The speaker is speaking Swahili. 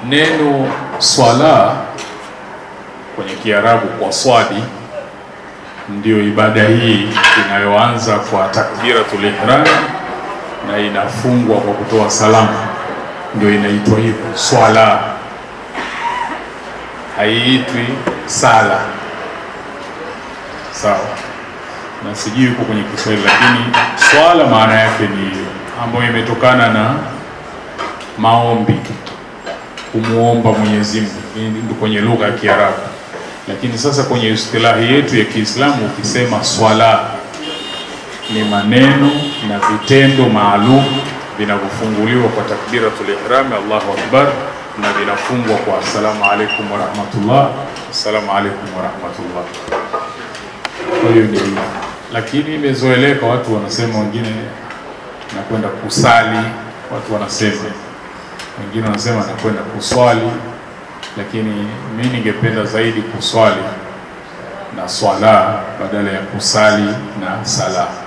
Neno swala kwenye Kiarabu kwa swadi ndio ibada hii inayoanza kwa takbiratul ihram na inafungwa kwa kutoa salamu, ndio inaitwa hivyo swala, haiitwi sala. Sawa, na sijui huko kwenye Kiswahili, lakini swala maana yake ni hiyo, ambayo imetokana na maombi, kumwomba Mwenyezi Mungu, ndio kwenye lugha ya Kiarabu. Lakini sasa kwenye istilahi yetu ya Kiislamu ukisema swala ni maneno na vitendo maalum vinavyofunguliwa kwa takbiratul ihram Allahu akbar, na vinafungwa kwa assalamu alaikum wa rahmatullah, assalamu alaikum wa rahmatullah. Kwa hiyo ndio hivyo, lakini imezoeleka, watu wanasema, wengine nakwenda kusali, watu wanasema, wengine wanasema nakwenda kuswali, lakini mi ningependa zaidi kuswali na swala badala ya kusali na sala.